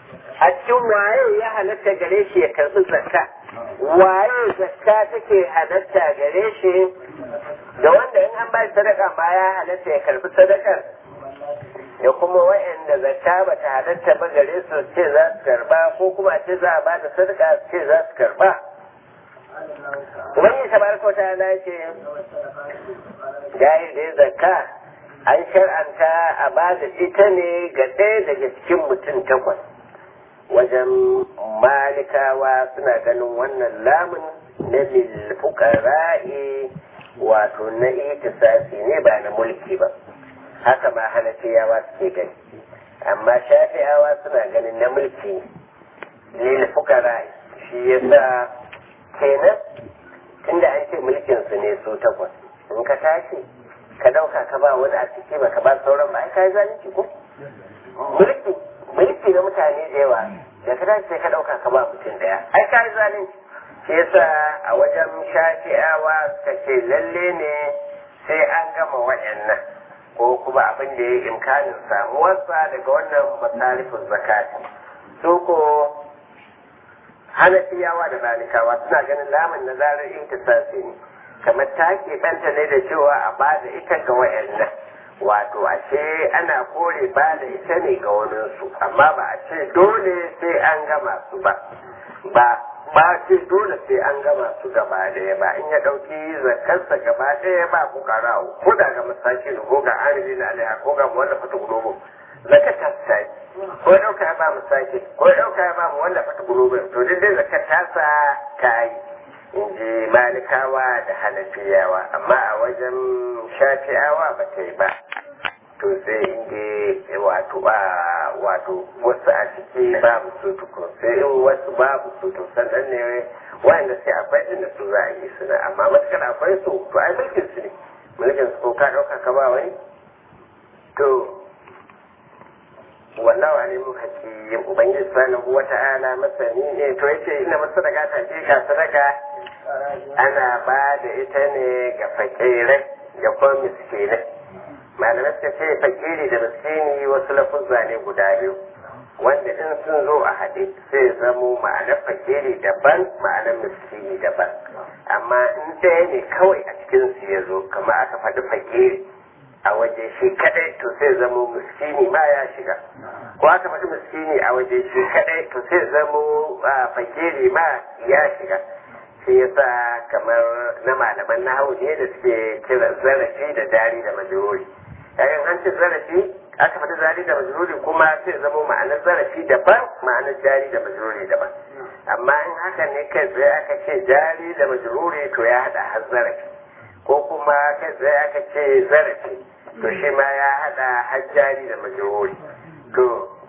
a cikin waye ya halatta gare shi ya karɓi zakka waye zakka take halatta gare shi da wanda in an ba shi sadaka ma ya halatta ya karɓi sadakar da kuma wa'anda zakka ba ta halatta ba gare su ce za su karba ko kuma ce za a ba da sadaka su ce za su karba wani tabaraka ta ala ce jahil da zakka an shar'anta a ba da ita ne ga ɗaya daga cikin mutum takwas wajen malikawa suna ganin wannan lamun na lilfukara'i wato na itisasi ne ba na mulki ba haka ma hanafiyawa suke gani amma shafi'awa suna ganin na mulki lil fukara shi yasa kenan tunda an ce mulkin su ne su takwas in ka tashi ka dauka ka ba wani a ciki ba ka ba sauran ba ai kai zalunci ko mulki mulki na mutane da yawa da ka tashi sai ka dauka ka ba mutum daya ai kai zalunci shi yasa a wajen shafi'awa suka ce lalle ne sai an gama waɗannan ko kuma abin da ya yi imkanin samuwarsa daga wannan masarifin zakati su ko hanafiyawa da malikawa suna ganin lamun na zarar intisasi ne kamar ta ɗanta ne da cewa a ba da ita ga wayannan wato ashe ana kore ba da ita ne ga waninsu amma ba a ce dole sai an gama su ba ba ba ce dole sai an gama su gaba ɗaya ba in ya ɗauki zakarsa gaba ɗaya ba ku kara ko da ga masaki ko ga amiri na alaiha ko ga wanda fata gulobo zakar ta sai ko ɗauka ya ba masaki ko ɗauka ya ba mu wanda fata gulobo to duk dai zakar ta sa ta yi in ji malikawa da hanafiyawa amma a wajen shafi'awa ba ta yi ba to sai inda wato ba wato wasu a ciki babu su tukun sai in wasu babu su to sannan ne wanda sai akwai inda su za a yi suna amma matukar akwai su to ai mulkin su ne mulkin su ko ka ɗauka ka ba wani to wallahu alimu hakim ubangiji subhanahu wata'ala masani ne to yace ina masadaka ta ce ka sadaka ana ba da ita ne ga fakirai ga kuma miskinai malamai suka ce fakiri da miskini wasu lafuzza ne guda biyu wanda in sun zo a haɗe sai zamo ma'anar fakiri daban ma'anar miskini daban amma in ɗaya ne kawai a cikin su ya zo kamar aka faɗi fakiri a waje shi kadai to sai zamo miskini ma ya shiga ko aka faɗi miskini a waje shi kadai to sai zamo fakiri ma ya shiga shi yasa kamar na malaman nahawu ne da suke kira zarafi da dari da majururi yayin an ce zarafi aka faɗi zari da majururi kuma sai zamo ma'anar zarafi daban ma'anar jari da majururi daban amma in haka ne kai tsaye aka ce jari da majururi to ya haɗa har zarafi ko kuma kai tsaye aka ce zarafi to shi ma ya haɗa har jari da majururi to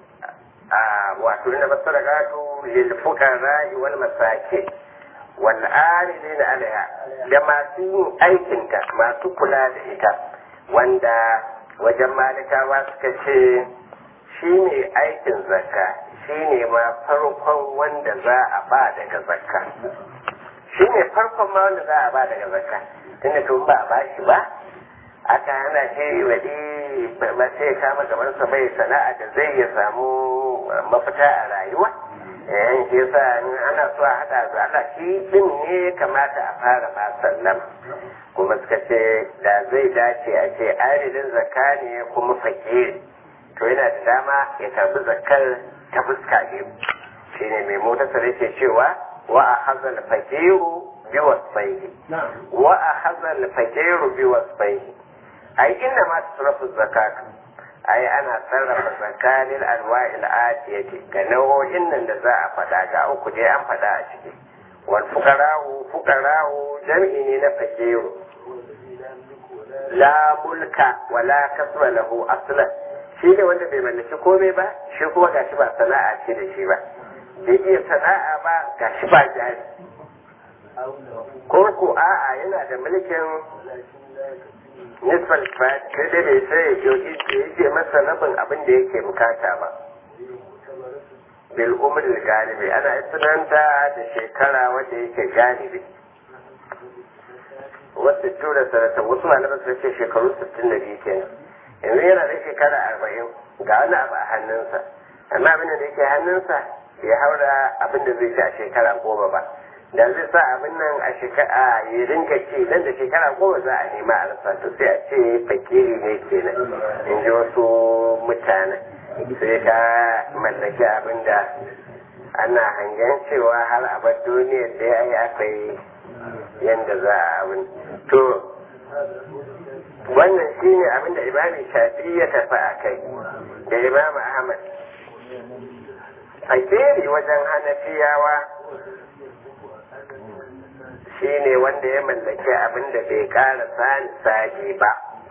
a wato na masarakatu lil fuqara wal masakin wal amilin alaiha da masu yin aikinta masu kula da ita wanda wajen malikawa suka ce shi ne aikin zakka shi ne ma farkon wanda za a ba daga zakka shi ne farkon ma wanda za a ba daga zakka tunda tun ba a ba shi ba aka hana shi waɗi ba sai kama gabansa bai sana'a da zai ya samu mafita a rayuwa yayin shi yasa ana so a haɗa su Allah shi din ne kamata a fara ma sallama kuma suka ce da zai dace a ce aridin zakka ne kuma fakiri to yana da dama ya karbi zakkar ta fuska biyu shine mai motar yake cewa wa a hazal fakiru bi wasfaihi wa a hazal fakiru bi wasfaihi ai inna ma tusrafu zakatu ai ana sarrafa tsakanin alwa'il atiyati ga nau'o'in nan da za a faɗa ga uku dai an faɗa a ciki wal fuqara'u fuqara'u jam'i ne na fakiru la mulka wala kasra lahu aslan shi ne wanda bai mallaki komai ba shi kuma gashi ba sana'a ce da shi ba bai iya sana'a ba gashi ba jari ko ko a'a yana da mulkin nisbal kifayat sai dai bai sai ya yake masa rabin abin da yake bukata ba bil umri galibi ana sunanta da shekara wanda yake galibi wasu tura sanata wasu malaman sun ce shekaru sittin da biyu kenan yanzu yana da shekara arba'in ga wani abu a hannunsa amma abin da yake hannunsa bai haura abin da zai ci a shekara goma ba da zai sa abin nan a shekara ya rinka ce nan da shekara goma za a nema a rasa to sai a ce fakiri ne kenan in ji wasu mutane sai ka mallaki abin da ana hangen cewa har abar duniyar da ya yi aka yi yadda za a abin to wannan shine abin da imami shafi ya tafi a kai da imam ahmad fakiri wajen hanafiyawa shine wanda ya mallaki abin da bai ƙara sani sadi ba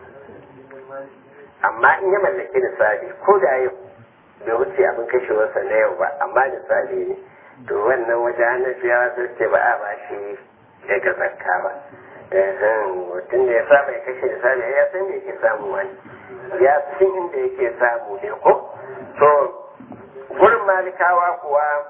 amma in ya mallaki nisabi ko da yau bai wuce abin kashewarsa na yau ba amma nisabi ne to wannan wajen hanafiyawa sun ce ba a ba shi daga zakka ba mutum da ya saba ya kashe nisabi ya san me yake samu wani ya san inda yake samu ne ko to gurin malikawa kuwa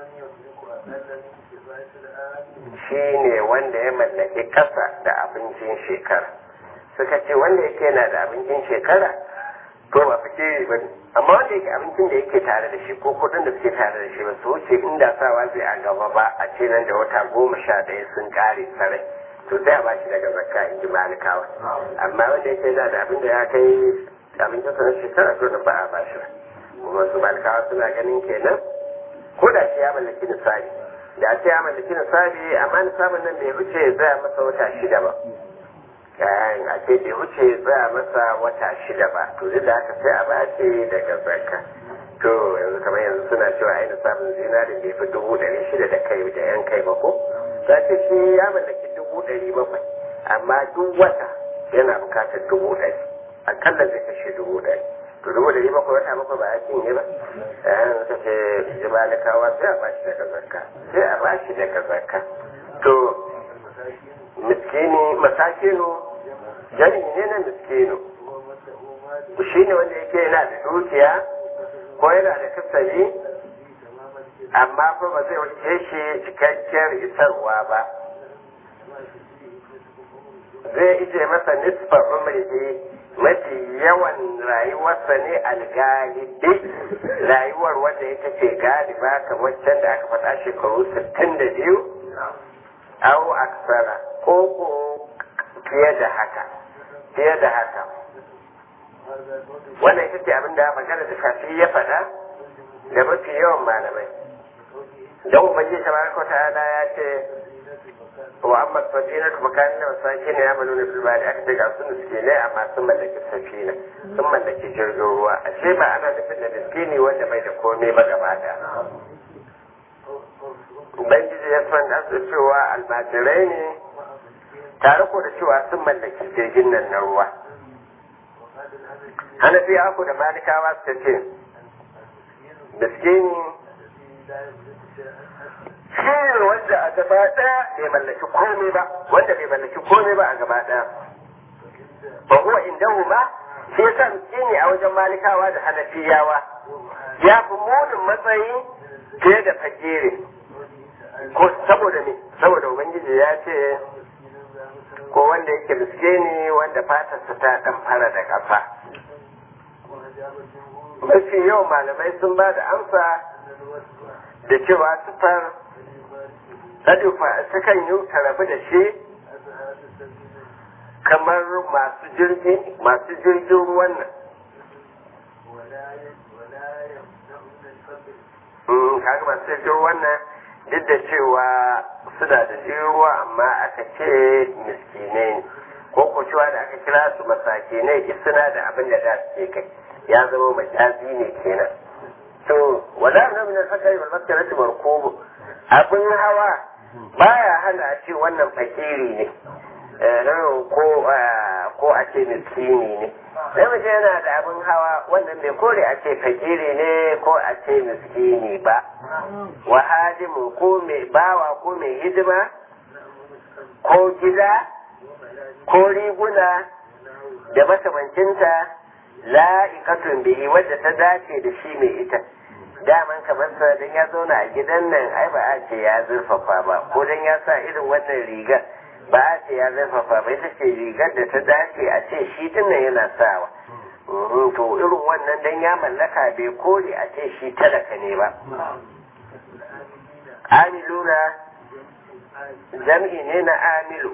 shi ne wanda ya mallaki kasa da abincin shekara suka ce wanda yake yana da abincin shekara to ba fice ba amma wanda yake abincin da yake tare da shi ko kudin da suke tare da shi ba su wuce inda sawa zai a gaba ba a ce nan da wata goma sha ɗaya sun kare sarai to sai a bashi daga zakka in ji malikawa amma wanda yake yana da abin da ya kai abincin sa na shekara to da ba a bashi ba kuma su malikawa suna ganin kenan ko da shi ya mallaki nisabi da ce ya mallaki nisabi amma nisabin nan bai wuce ya tsaya masa wata shida ba kayan a ce bai wuce ya tsaya masa wata shida ba to duk da haka sai a bace daga zakka to yanzu kamar yanzu suna cewa ai nisabin zinarin bai fi dubu ɗari shida da kai da yan kai ba ko za ce shi ya mallaki dubu ɗari bakwai amma duk wata yana bukatar dubu ɗari akalla zai kashe dubu ɗari to dubu ɗari bakwai wata bakwai ba ya cinye ba yayin suka ce jimalikawa sai a bashi daga zakka sai a bashi daga zakka to miskini masakinu jari ne na miskinu shi ne wanda yake yana da dukiya ko yana da kasari amma fa ba zai wuce shi cikakkiyar isarwa ba zai ije masa nisfa umrihi mafi yawan rayuwarsa ne algalibi rayuwar wanda ita ce galiba kamar can da aka faɗa shekaru sittin da biyu au aksara ko ko fiye da haka fiye da haka wannan ita ce abin da magana da shafi ya faɗa da mafi yawan malamai don ubangiji tabaraka ta'ala ya ce wa amma safina kuma kan da masaki ne ya balo na bilbari aka ce ga su miskinai amma sun mallaki safina sun mallaki jirgin ruwa ashe ba ana nufin da miskini wanda bai da komai ba gaba da ubangiji ya san da su cewa almajirai ne tare ko da cewa sun mallaki jirgin nan na ruwa hanafi aku da malikawa suka ce miskini shi ne wanda a gaba ɗaya bai mallaki komai ba wanda bai mallaki komai ba a gaba ɗaya ba huwa indahu ma shi yasa miskini a wajen malikawa da hanafiyawa ya fi munin matsayi fiye da fakiri ko saboda me saboda ubangiji ya ce ko wanda yake miskini wanda fatarsa ta dan fara da kafa mafi yawan malamai sun ba da amsa da cewa sufar Sadufa sukan yi tarafi da shi kamar masu jirgin masu jirgin ruwan nan. Kaga masu jirgin ruwan nan duk da cewa suna da jirgin ruwa amma aka ce miskinai ne. Ko ko cewa da aka kira su masakinai suna da abin da za su ke kai ya zama majazi ne kenan. To, wala na min al-fakari wal maskarati markubu abin hawa baya hana a ce wannan fakiri ne ko ko a ce miskini ne sai mace yana da abin hawa wannan bai kore a ce fakiri ne ko a ce miskini ba wa hadimu ko mai bawa ko mai hidima ko gida ko riguna da makamancinta la'ikatun bihi wadda ta dace da shi mai ita daman kamar sa dan ya zauna a gidan nan ai ba a ce ya zurfafa ba ko dan ya sa irin wannan rigar ba a ce ya zurfafa ba ita ce rigar da ta dace a ce shi din nan yana sawa to irin wannan dan ya mallaka bai kore a ce shi talaka ne ba amiluna jam'i ne na amilu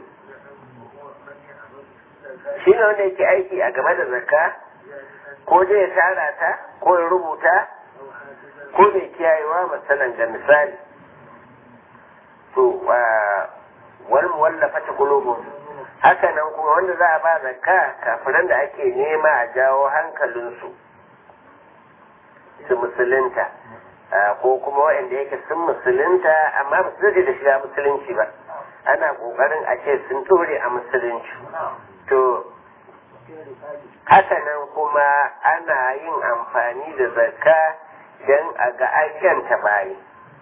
shi ne wanda yake aiki a game da zakka ko zai ya tara ta ko ya rubuta ko mai kiyayewa matsalan ga misali to wal muwallafa ta kulubun haka nan kuma wanda za a ba zakka kafiran da ake nema a jawo hankalinsu su musulunta ko kuma waɗanda yake sun musulunta amma ba su da shiga musulunci ba ana ƙoƙarin a ce sun ɗore a musulunci to haka nan kuma ana yin amfani da zakka don a ga aikanta bayi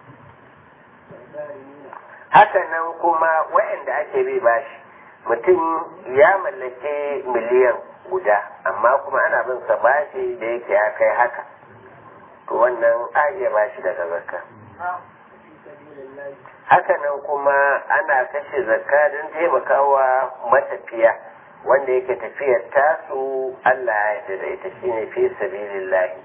haka nan kuma waɗanda ake bi bashi mutum ya mallake miliyan guda amma kuma ana bin sa bashi da yake ya kai haka to wannan a iya bashi daga zakka haka nan kuma ana kashe zakka don taimakawa matafiya wanda yake tafiyar tasu Allah ya yarda da ita shine fi sabilillahi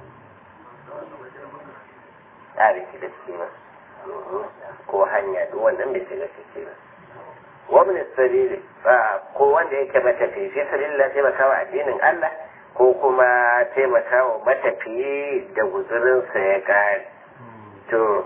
a riki da ba ko hanya duk wannan bai shiga ciki ba wabin sabili ko wanda yake matafi fi sabilillah taimakawa addinin Allah ko kuma taimakawa matafiye da guzurinsa ya kare to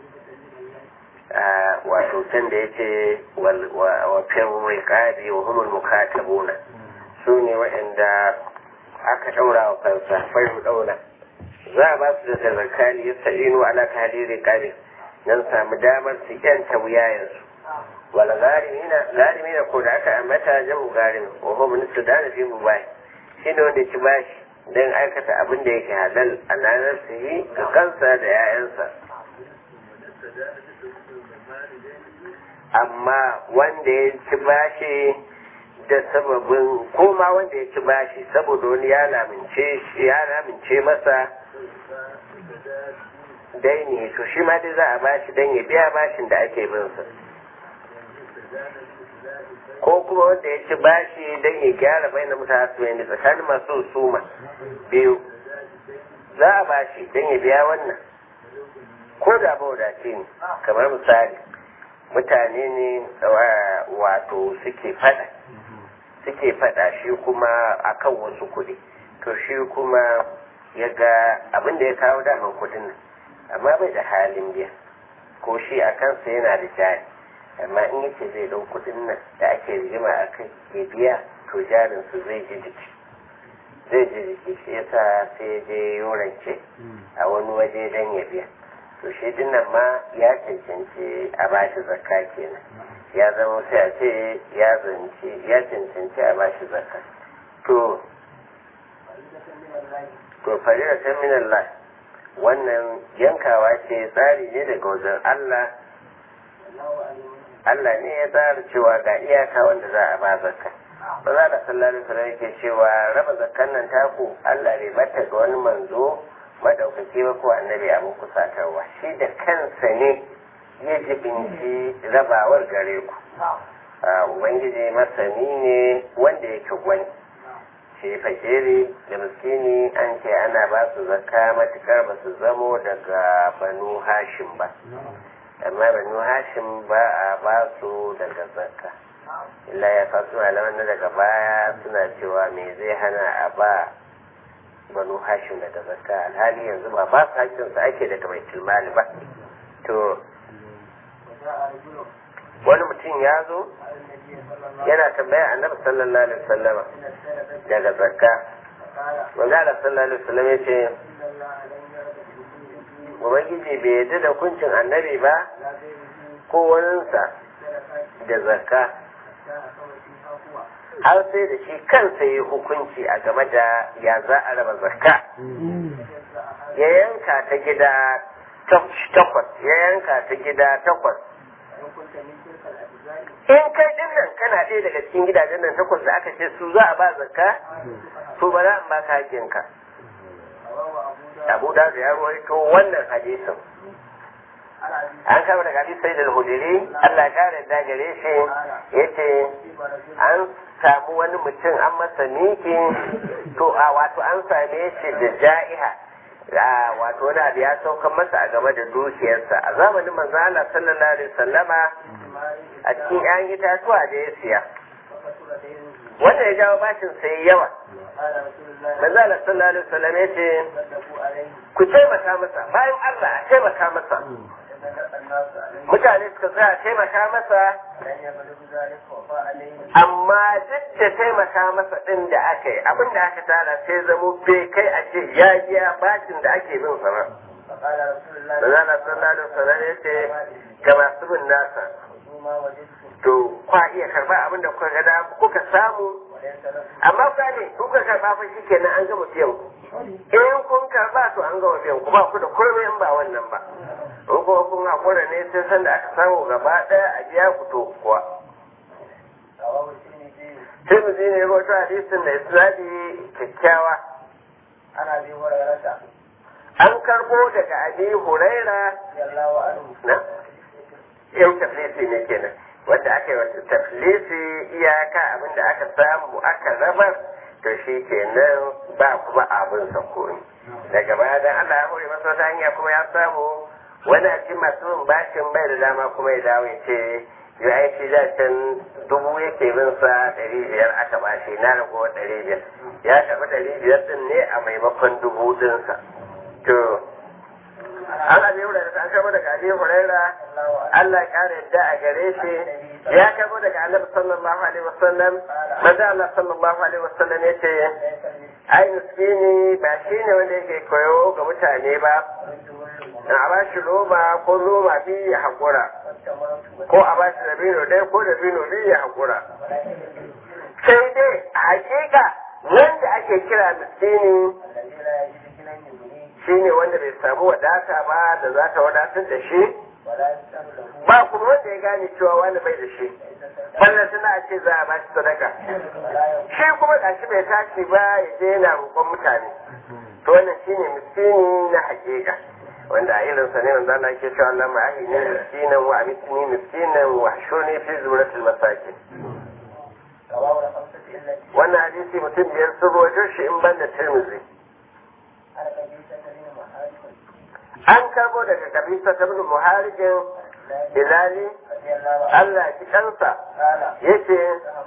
wato can da yace wa fin riqabi wa humul mukatabuna su ne waɗanda aka ɗaura wa kansa fayu ɗauna za a ba su da zakali ya sa'inu ala tahli riqabi dan samu damar su yanta wuyayensu wal gharimina gharimina ko da aka ambata jamu garim wa huwa min sudan fi mubai shine wanda ci bashi dan aikata abin da yake halal a ranar su yi ga kansa da 'ya'yansa amma wanda ya ci bashi da sababin koma wanda ya ci bashi saboda wani ya lamince ya lamince masa daini to shi ma dai za a bashi dan ya biya bashin da ake bin sa ko kuma wanda ya ci bashi dan ya gyara bayan mutane da tsakanin masu suma biyu za a bashi dan ya biya wannan ko da ba wadace ne kamar misali mutane ne wato suke fada suke fada shi kuma akan wasu kuɗi to shi kuma ya ga abin da ya kawo daman kuɗin nan amma bai da halin biya ko shi a kansa yana da jari amma in yace zai ɗau kuɗin nan da ake rigima a kai ya biya to jarinsu zai ji jiki zai ji jiki shi yasa sai ya je yorance a wani waje don ya biya to shi dinnan ma ya cancanci a bashi zakka kenan ya zama sai a ce ya zance ya cancanci a bashi zakka to to farira ta min Allah wannan yankawa ce tsari ne daga wajen Allah Allah ne ya tsara cewa ga iyaka wanda za a ba zakka ba za da sallallahu alaihi yake cewa raba zakkan nan taku Allah bai bata ga wani manzo madaukaki ba ko annabi abin kusatarwa shi da kansa ne ya jibinci rabawar gare ku ubangiji masani ne wanda yake gwani shi fakiri da miskini an ce ana ba su zakka matukar ba su zamo daga banu hashim ba amma banu hashim ba a ba su daga zakka illa ya fasu malaman na daga baya suna cewa me zai hana a ba banu hashim daga zakka alhali yanzu ba ba su hakkin su ake daga baitul mali ba to wani mutum ya zo yana tambaya annabi sallallahu alaihi wasallama daga zakka wanda Allah sallallahu alaihi wasallam ya ce ubangiji bai yarda da hukuncin annabi ba ko waninsa da zakka har sai da shi kansa yi hukunci a game da ya za a raba zakka ya yanka ta gida takwas ya yanka ta gida takwas in kai din nan kana ɗaya daga cikin gidajen nan takwas da aka ce su za a ba zakka to ba za a ba ka hakinka abu da ya ruwaito wannan hadisin an kama daga abi sai da hudiri Allah kare da gare shi yace an samu wani mutum an masa miki to a wato an same shi da ja'iha wato wani abu ya saukan masa a game da dukiyarsa a zamanin manzo Allah sallallahu alaihi wasallama a cikin 'ya'yan itatuwa da ya siya wanda ya jawo bashin sai yawa manzo Allah sallallahu alaihi wasallam ya ce ku taimaka masa bayan Allah a taimaka masa mutane suka tsaya taimaka masa amma duk da taimaka masa din da aka yi abin da aka tara sai zamo bai kai a ce ya biya bashin da ake bin sa ba Manzala sallallahu alaihi wasallam ya ce ga masu bin nasa to kwa iya karba abin da kuka gada kuka samu amma ku ne kuka karba fa shikenan an gama biyan ku in kun karba to an gama biyan ku ba ku da komai in ba wannan ba in kuma kun hakura ne sai san da aka samu gaba daya a biya ku to kuwa sai mu ne ya rawaito hadisin da isnadi kyakkyawa ana bi hurairata an karbo daga abi huraira yallahu anhu na yau taflisi ne kenan wanda aka yi wata taflisi iyaka abin da aka samu aka rabar to shi kenan ba kuma abin sakoni daga baya dan Allah ya hore masa wata hanya kuma ya samu wani a cikin masu bin bashin bai da dama kuma ya dawo ya ce ya aiki da can dubu yake bin sa ɗari biyar aka bashi na rago ɗari biyar ya tafi ɗari biyar ɗin ne a maimakon dubu ɗinsa to an abi hurairah an karbo daga abi hurairah Allah ya kare yadda a gare shi ya karbo daga annabi sallallahu alaihi wasallam manzo Allah sallallahu alaihi wasallam yace ai miskini ba shine wanda yake koyo ga mutane ba a ba shi roba ko roba biyu ya haƙura ko a ba shi dabino ɗaya ko dabino biyu ya haƙura sai dai a hakika wanda ake kira miskini shine wanda bai samu wadata ba da za ta wadatar da shi ba kuma wanda ya gane cewa wani bai da shi wannan suna ce za a ba shi sadaka shi kuma ga shi bai tashi ba ya je yana roƙon mutane to wannan shine miskini na hakika wanda a irin sa ne wanda Allah yake cewa Allah ma ahini miskinan wa amitni miskinan wa shurni fi zumratil masakin wannan hadisi mutum biyar sun rawaito shi in ban da Tirmidhi an karbo daga kabisa ta bin muharijin ilali Allah ki kansa yace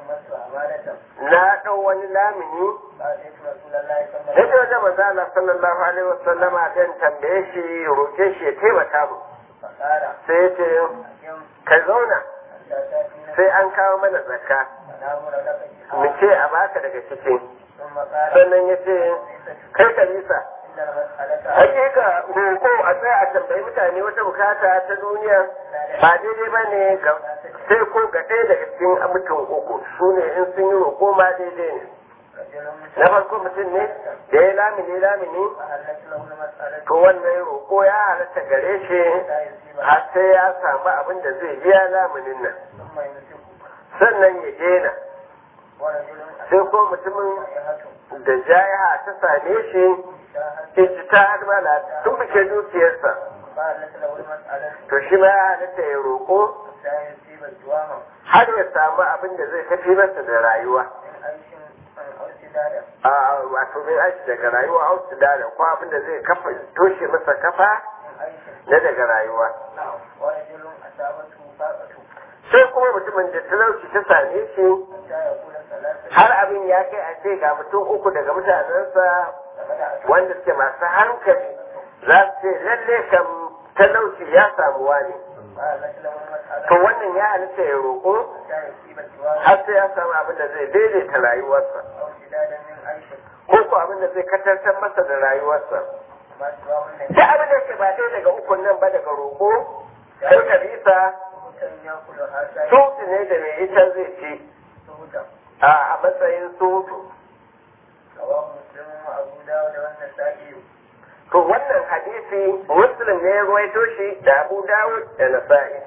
na ɗau wani lamini yake wajen manzo Allah sallallahu alaihi wasallam dan tambaye shi roke shi ya taimaka mu sai yace ka zauna sai an kawo mana zakka mu ce a baka daga cikin sannan yace kai kabisa hakika roko a tsaya a tambayi mutane wata bukata ta duniya ba daidai ba ne sai ko ga ɗaya daga cikin mutum uku su ne in sun yi roko ma daidai ne na farko mutum ne da ya lamini lamini to wannan roko ya halatta gare shi har sai ya samu abin da zai biya laminin nan sannan ya daina sai ko mutumin da jayaha ta same shi ita ta mala tun bice dukiyarsa to shi ma ya halatta ya roƙo har ya samu abin da zai tafi masa da rayuwa a wato min aiki daga rayuwa ausu da ko abin da zai kafa toshe masa kafa na daga rayuwa sai kuma mutumin da talauci ta same shi har abin ya kai a ce ga mutum uku daga mutanensa wanda suke masu hankali za su ce lalle kam talauci ya samuwa ne to wannan ya halitta ya roƙo har sai ya samu abin da zai daidaita rayuwarsa ko ko abin da zai katantar masa da rayuwarsa ta abin da ke ba dai daga ukun nan ba daga roƙo sai ka bisa sutu ne da mai ita zai ci a matsayin sutu to wannan hadisi muslim ne ya ruwaito shi da abu dawud da nasa'i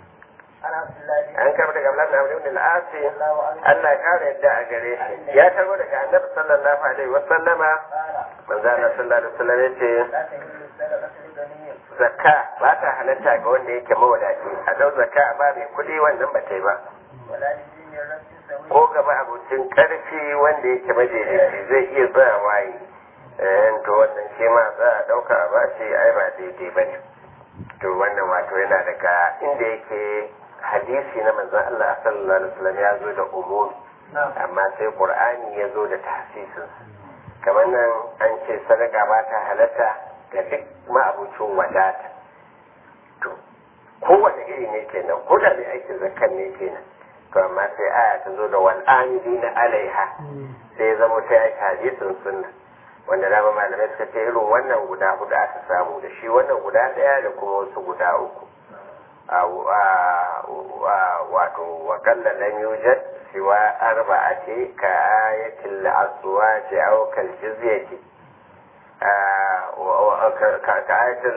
an karbo daga Abdullahi Abu Ibn al-Asi Allah ya kare yadda a gare shi ya karbo daga Annabi sallallahu alaihi wa sallama manzo Allah sallallahu alaihi wa sallam yace zakka ba ta halatta ga wanda yake mawadaci a dau zakka ba mai kuɗi wannan ba ta yi ba ولا لذي مرة سوي ko gaba abincin karfi wanda yake madaidaici zai iya tsaya waye eh to wannan shi ma za a ɗauka a bashi ai ba daidai ba ne to wannan wato yana daga inda yake hadisi na manzon Allah sallallahu alaihi wasallam ya zo da umumi نعم amma sai qur'ani ya zo da tahsisin kamar nan an ce sadaka ba ta halatta ga duk ma'abucin wadata to kowane iri ne kenan ko da mai aikin zakkan ne kenan to amma sai aya ta zo da wal na alaiha sai ya zama ta yi hadisin sunna wanda dama malamai suka ce irin wannan guda hudu aka samu da shi wannan guda daya da kuma wasu guda uku wato wakalla lam yujad siwa arba'ati ka ayatil aswati aw kal jizyati ka ayatil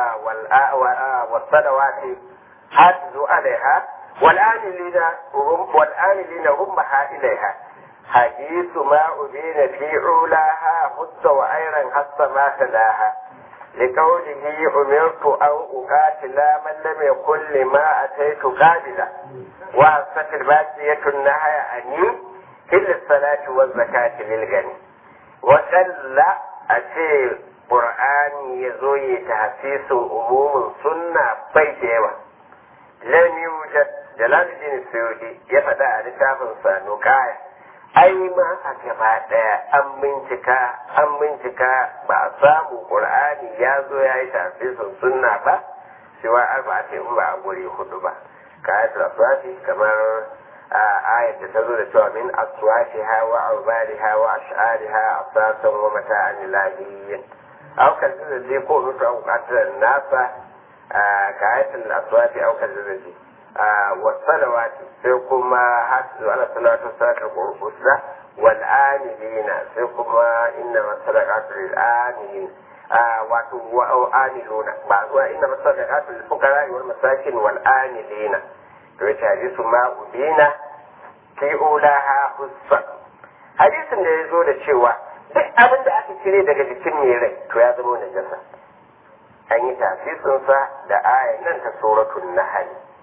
wal sadawati hadu alaiha wal amilina wal amilina rummaha ilaiha حديث ما أبين في علاها حس وأيرا حس ما تلاها لقوله أمرت أن أقاتل من لم يكن لما أتيت قابلا وأصفت الباقية النهي عني إلا الصلاة والزكاة للغني وقال أتي قرآن يزوي تحسيس أموم سنة بيديوة لم يوجد جلال الدين السيودي يفدى لتافن سانوكايا ai ma a gaba ɗaya an bincika an bincika ba a samu ƙur'ani ya zo ya yi tafsirin sunna ba cewa arba ce in ba a guri hudu ba ka ayatul aswati kamar ayat da ta zo da cewa min aswati ha wa aubari ha wa ash'ari ha asasan wa mata'an ilahiyyin aukar zai ko mutu an bukatar nasa ka ayatul aswati aukar zai wasalawati sai kuma hatu ala salatu salatul qur'usra wal amilina sai kuma inna masadaqatu lil amilin wato wa amiluna ba zuwa inna masadaqatu lil fuqara wal masakin wal amilina to yace hadisu ma ubina fi ulaha hussa hadisin da ya zo da cewa duk abin da aka cire daga jikin mai rai to ya zama najasa an yi tasisinsa da ayan nan ta suratul nahl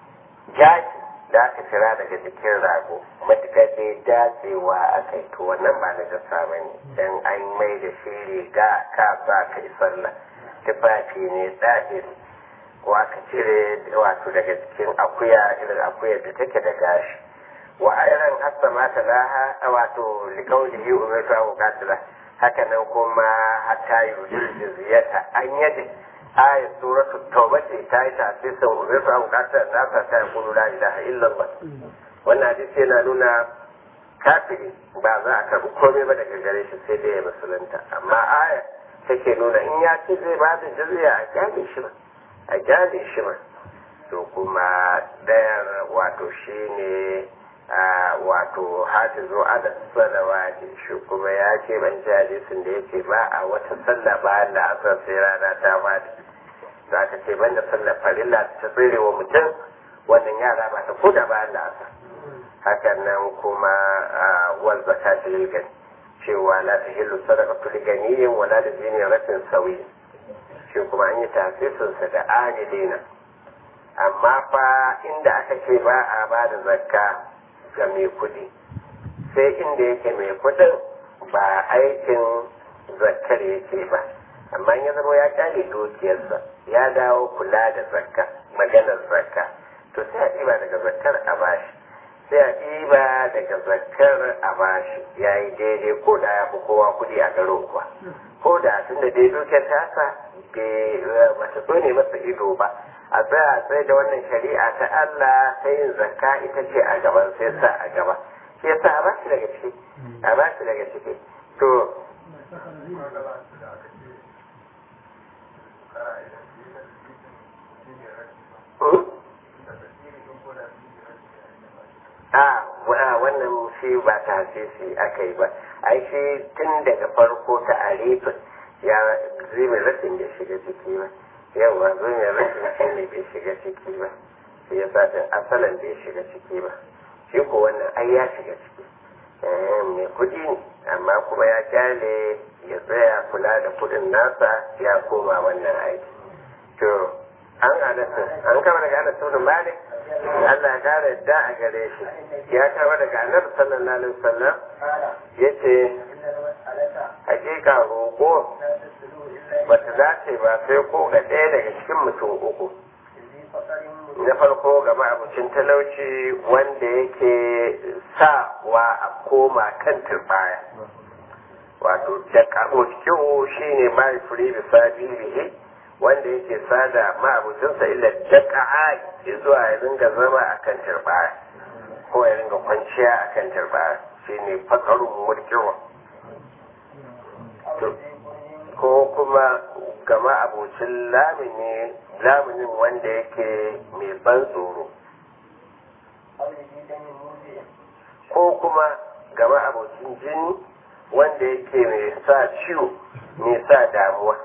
jaji da aka kira daga jikin rago matuƙar dai dacewa a kai to wannan ba na jasa ba ne don an mai da shi riga ka sa ka yi sallah tufafi ne tsahiri ko aka cire wato daga jikin akuya irin akuyar da take da gashi wa irin hassa mata laha wato likaulihi umirtu abu katila haka nan kuma hatta yujil jizyata an yadda ayat suratul tauba ce ta yi tasirin umirtu an bukatar nasa ta yi kulu la ilaha illallah wannan hadisi yana nuna kafiri ba za a karbi komai ba daga gare shi sai dai ya musulunta amma aya take nuna in ya ce zai ba da jizya a gyale shi ba a gyale shi ba to kuma ɗayan wato shine wato hafizu ala salawati shi kuma ya ce ban ji hadisin da yake ba a wata sallah ba da asar sai rana ta fadi za ka ce banda sallar farilla ta tsere wa mutum wannan yara ba ta koda ba da asar hakan nan kuma wal zakati lil gani cewa la tahillu sadaqatu lil ganiyyin wa la lil ratin sawi shi kuma an yi tasirin sa da adilina amma fa inda aka ce ba a ba da zakka ga mai kudi sai inda yake mai kudin ba aikin zakkar yake ba amma ya zama ya kyale dukiyarsa ya dawo kula da zakka maganar zakka to sai a ɗiba daga zakkar a bashi sai a ɗiba daga zakkar a bashi ya yi daidai ko da ya fi kowa kudi a garin kuwa ko da tun da dai dukiyar tasa bata so ne masa ido ba a tsaya a tsaye da wannan shari'a ta Allah ta yin zakka ita ce a gaban sai sa a gaba shi yasa a bashi daga ciki a bashi daga ciki to a wannan shi ba ta hasisi aka yi ba ai shi tun daga farko ta arifin ya zai rashin da shiga ciki ba yawa zuwa rashin shi ne bai shiga ciki ba shi ya sa asalin bai shiga ciki ba shi ko wannan ai ya shiga ciki mai kudi ne amma kuma ya kyale ya tsaya kula da kudin nasa ya koma wannan aiki to anas an kama daga anas ibn malik Allah ya kara yadda a gare shi ya kama daga annabi sallallahu alaihi wasallam قال yace إن المسألة hakika roƙo لا تسلو إلا bata dace ba sai ko ga ɗaya daga cikin mutum uku ذي فقر na farko ga ma'abucin talauci wanda yake sawa a koma kan turbaya wato da kamokiyo shi ne mai furi da sabirihi wanda yake sada ma'abucinsa illa daka'a zuwa ya ringa zama a kan turbaya ko ya ringa kwanciya a kan turbaya shi ne fakarun mulkiwa أو ذي قرن ko kuma gama abocin lamini laminin wanda yake mai ban tsoro أو ذي دم موجع ko kuma gama abocin jini wanda yake mai sa ciwo mai sa damuwa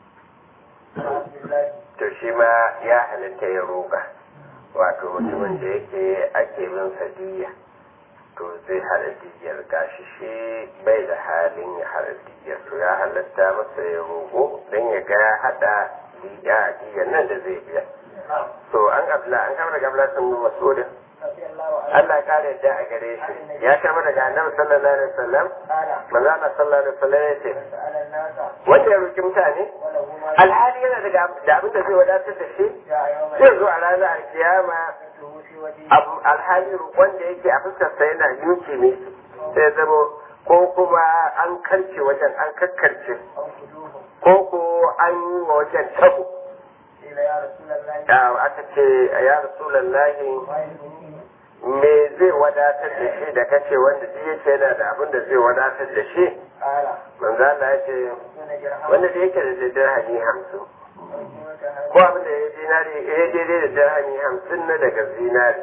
وعبد الله to shi ma ya halatta ya roga wato mutumin da yake ake bin sadiya to zai hada diyar gashi shi bai da halin ya hada diyar to ya halatta masa ya rogo don ya ga ya hada diya diyar nan da zai biya to an abla an kama daga abla sun masudin رضي الله عنه Allah ya kare yadda a gare shi ya kama daga annabi sallallahu alaihi wasallam قال manzo Allah sallallahu alaihi wasallam ya ce سأل الناس wanda ya roki mutane وله ما alhali yana daga da abin da zai wadatar da shi جاء يوم zai zo a ranar alkiyama يده في وجهه abu alhali wanda yake a fuskarsa yana yuki ne sai zama ko kuma an karce wajen an kakkarce أو خدوه ko ko an yi wa wajen tabo قيل يا رسول الله da aka ce ya rasulallahi ما يغنيه me zai wadatar da shi da kace wanda duk yake yana da abin da zai wadatar da shi قال manzo Allah ya ce دون درهم wanda da yake da dirhami hamsin أو قيمة ko abin da ya dinari ya daidai da dirhami hamsin na daga zinari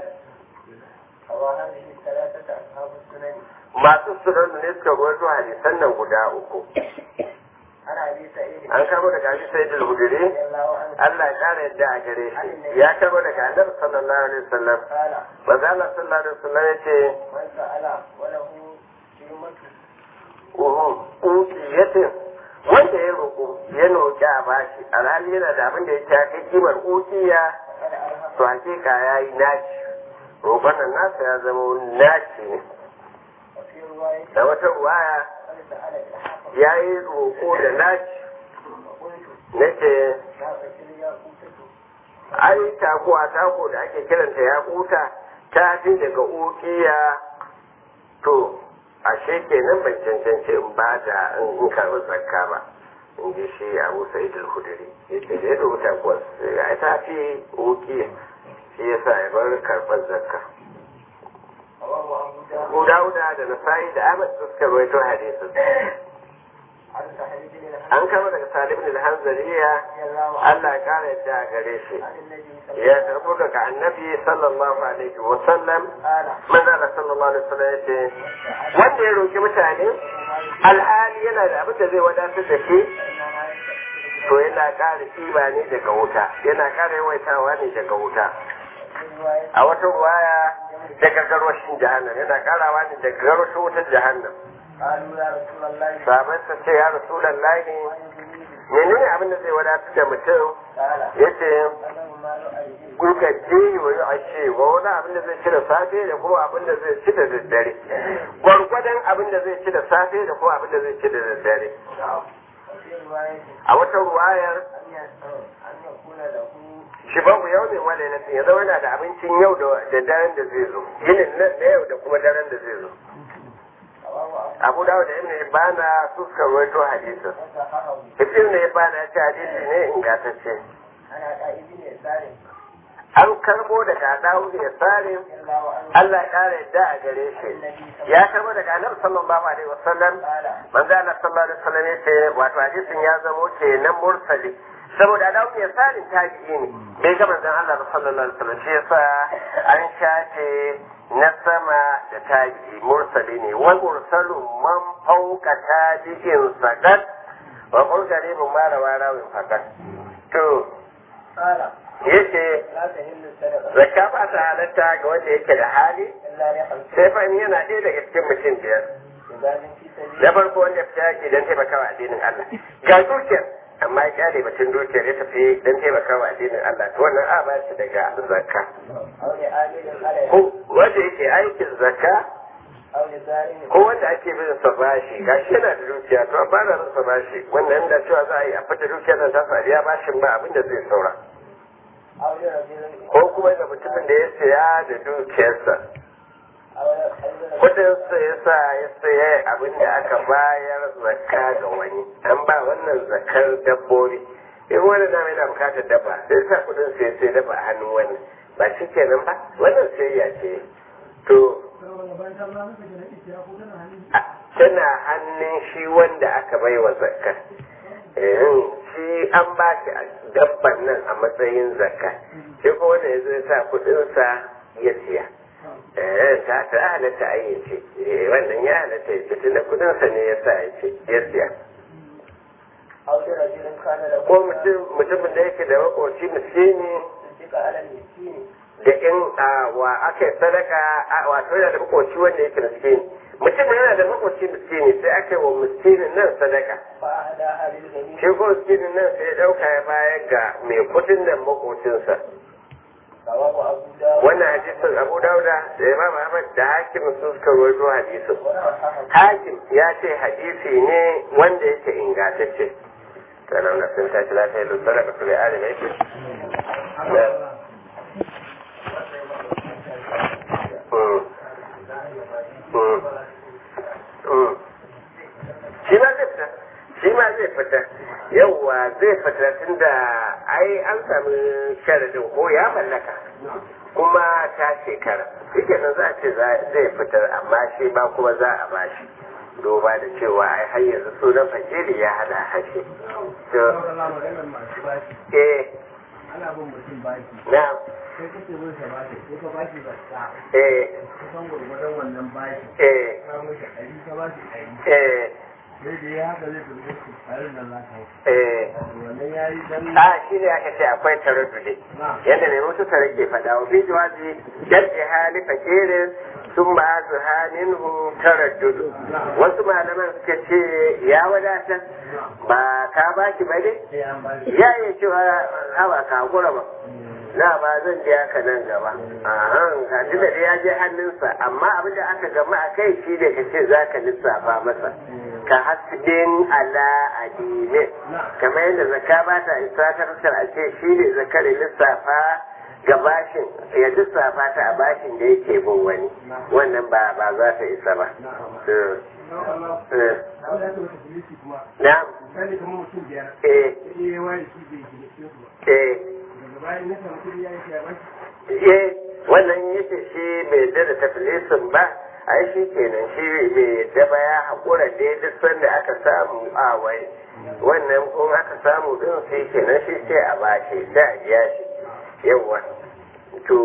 أو هذه الثلاثة أصحاب السنن masu sunan ne suka gwaito hadisan nan guda uku عن أبي سعيد an kamo daga abi sai da hudure رضي الله عنه Allah ya kare yadda a gare shi ya kamo daga annabi sallallahu alaihi wasallam قال manzo Allah sallallahu alaihi wasallam ya ce من سأل وله قيمة uhu uki yace wanda ya roƙo ya roƙi a bashi alhali yana da abin da ya ta kai kimar ukiya فقد أرهق to hakika ya yi naci roƙon nan nasa ya zama naci ne وفي رواية da wata ruwaya قد سأل إلحاق ya yi roƙo da naci وقلت nace لا فكر يا قوتك ai takuwa tako da ake kiranta ya kuta ta fi daga ukiya to ashe kenan ban cancanci in ba da in karɓi zakka ba in ji shi abu sa'id al-hudri yace da ya rubuta kuwa ai ta fi ukiya shi yasa ya bar karɓar zakka رواه أبو داود Abu Dawuda da Nasa'i da Ahmad su suka rawaito hadisin عن سعيد بن الحسن an kama daga Salim bin al-Hanzaliya رضي الله عنه Allah ya kara yadda a gare shi عن النبي صلى ya الله عليه karbo daga annabi sallallahu alaihi wa sallam وسلم قال manzala sallallahu alaihi wasallam ya ce wanda ya roki mutane alhali yana da abin da zai wadatar da shi إنما يستكثر to yana ƙara ƙiba ne daga wuta yana ƙara yawaitawa ne daga wuta في رواية a wata ruwaya daga garwashin jahannam yana ƙarawa ne daga garwashin wutar jahannam قالوا يا رسول الله sahabai ta ce ya rasulallahi ما يغنيه menene abin da zai wadatar da mutum قال yace أنا مال أيديه kuka je wa yi ashe wa wani abin da zai ci da safe da kuma abin da zai ci da daddare gwargwadon abin da zai ci da safe da kuma abin da zai ci da daddare وفي رواية a wata ruwayar أن ي- أن يكون له shi babu yau ne wale na ya zama yana da abincin yau da da daren da zai zo yinin nan na yau da kuma daren da zai zo رواه abu dawo da ibn ibana su suka rawaito hadisin وصححه ibn ibana ya ce hadisi ne ingantacce عن عطاء بن يسار an karbo daga dawo da salim رضي الله عنه Allah ya kara yadda a gare shi ya karbo daga annabi sallallahu alaihi wasallam قال manzo Allah sallallahu alaihi wasallam yace wato hadisin ya zamo kenan mursali saboda dawo ya salim tabi'i ne bai ga manzon Allah ba sallallahu alaihi wasallam shi yasa an shafe na sama da tabi'i mursali ne wal mursalu man fauka tabi'in sakat wa qul garibun ma rawa rawin fakat to قال yace لا تهل الصدقة zakka ba ta halatta ga wanda yake da hali إلا لخمسين sai fa in yana ɗaya daga cikin mutum biyar عباد في سبيل na farko wanda fita yake don taimakawa addinin Allah ga dukiyar amma ya kyale batun dukiyar ya tafi don taimakawa addinin Allah to wannan a ba shi daga zakka أو لعامل عليها ko wanda yake aikin zakka أو لزارع ko wanda ake bin sa bashi gashi yana da dukiya to an bada masa bashi wannan da cewa za a yi a fita dukiyar nan ta sa biya bashin ba abin da zai saura أو لرجل ko kuma ga mutumin da ya saya da dukiyarsa أو لرجل kudin sa ya sa ya saya abin da aka bayar zakka ga wani an ba wannan zakkar dabbobi in wani na yana bukatar dabba sai sa kudin sa ya sai dabba a hannun wani ba shi kenan ba wannan sayayya ce to a- tana hannun shi wanda aka bai wa zakka eh shi an ba shi dabban nan a matsayin zakka shi ko wanda ya zo ya sa kudinsa ya siya eh ta ta halatta a yi ce eh wannan ya halatta ya ce tunda kudinsa ne ya sa ya ce ya siya أو لرجل كان له ko mutum mutumin da yake da makoci miskini تصدق على المسكين da in a wa aka yi sadaka a wato yana da makoci wanda yake miskini mutum yana da makoci miskini sai aka yi wa miskinin nan sadaka فأهداها للغني shi ko miskinin nan sai ya dauka ya bayar ga mai kudin nan makocinsa رواه أبو داود wannan hadisin abu dauda da imam ahmad da hakim sun suka rawaito hadisin وصححه hakim ya ce hadisi ne wanda yake ingantacce sannan na sun tashi lafiya da sadaka su da alim yake shi ma zai fita shi ma zai fita yauwa zai fita tunda ai an sami sharadin ko ya mallaka kuma ta shekara shike nan za a ce zai fitar amma shi ba kuma za a bashi duba da cewa ai har yanzu sunan fakiri ya hada hashe to eh ana bin mutum baki na sai kake bin sa baki sai ka baki zakka eh kusan gurgurdan wannan baki eh ka mishi ɗari ka ba shi ɗari eh sai da ya haka zai turbe shi tsarin nan za ka yi eh wannan ya yi dan a shi ne aka ce akwai taraddudi yadda mai mutu tare ke faɗa wa fi jawazi jaddi hali fakirin sun ba su halin hu taraddudu wasu malaman suka ce ya wadatar ba ka ba ki ba ne sai an ba shi ya iya cewa hawa ka hakura ba na ba zan biya ka nan gaba ahan ka ji da ya je hannunsa amma abin da aka gama a kai shi ne ka ce za ka lissafa masa ka hasbin ala adine kamar yadda zakka ba ta isa ta fuskar a ce shi ne zakar lissafa ga bashin ya lissafa ta a bashin da yake bin wani wannan ba ba za ta isa ba Eh, eh, wanda aka wata filisi kuma na misali kamar mutum biyar eh sai ya ware shi bai shi da su ba eh daga bayan ya samu kuɗi ya yi shi a baki eh wannan yake shi bai yadda da tafilisin ba ai shi kenan shi bai yadda ba ya haƙura da duk sanda aka samu a wai wannan kun aka samu din sai kenan shi sai a bashi sai a biya shi yawwa to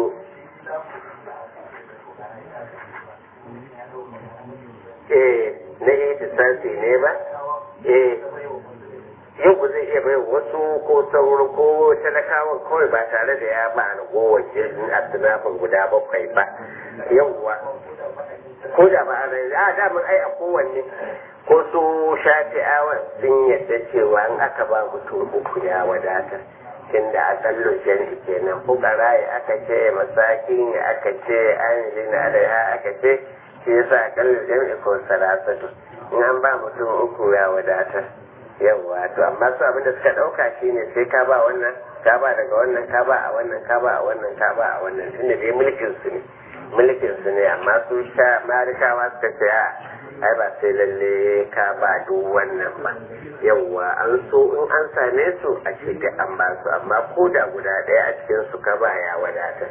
eh na ihtisasi ne ba eh yau zai iya bai wasu ko sauro ko talakawan kawai ba tare da ya ba na kowace asibafin guda bakwai ba yauwa ko da ba a rai a damun ai a kowanne ko su shafi'awan sun yadda cewa in aka ba mutum uku ya wadata tunda a tsallon jami'i kenan fukara ya aka ce masakin ya aka ce an lina da ya aka ce shi yasa a tsallon jami'i ko salasatu in an ba mutum uku ya wadata yawwa to amma su abin da suka dauka shine sai ka ba wannan ka ba daga wannan ka ba a wannan ka ba a wannan ka ba a wannan tunda dai mulkin su ne mulkin su ne amma su sha malikawa suka ce a ai ba sai lalle ka ba duk wannan ba yawwa an so in an same su a ce da an ba su amma ko da guda ɗaya a cikin su ka ba ya wadata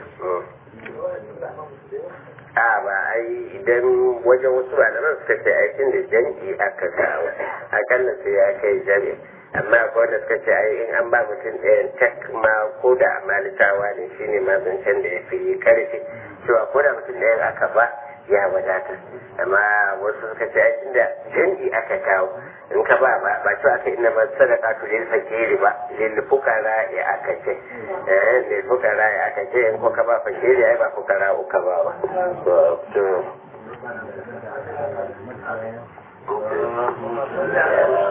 a ba ai idan wajen wasu malaman suka ce aikin da jan'i aka kawo akalla sai ya kai jami amma akwai wanda suka ce ai in an ba mutum ɗayan tak ma ko da malikawa ne shine ma zancen da ya fi karfi cewa ko da mutum ɗayan aka ba ya wadata amma wasu suka ce aikin da jan'i aka kawo in ka ba ba ba cewa aka ina masu sadaka to lil fakiri ba lil fukara ya aka ce eh lil fukara ya aka ce in ko ka ba fakiri ai ba fukara uka ba ba to to